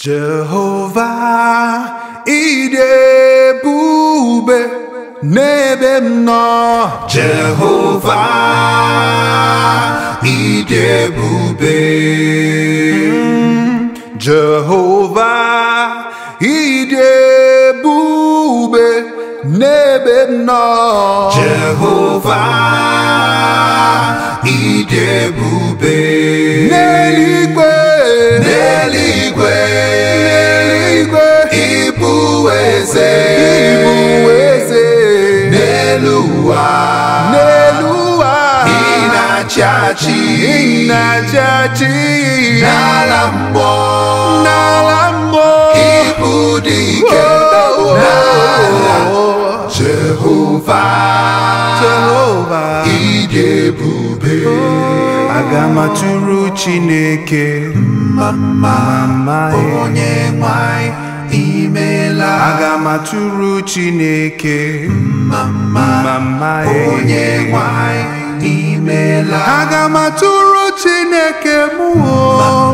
Jehova ịdị ebube n'ebe m nọ Jehova ịdị ebube Jehova ịdị ebube n'ebe m nọ Jehova ịdị ebube n'eluigwe n'eluigwe n'eluigwe ịbụ eze ịbụ eze n'elu ụwa n'elu ụwa ị na-achị achị ị na-achị achị n'ala mmụọ n'ala mmụọ ịbụ dị ike n'ala Jehova Jehova ịdị ebube aga m atụrụ Chineke mama onye nwanyị imela aga m atụrụ Chineke mama onye nwanyị imela aga m atụrụ Chineke mụ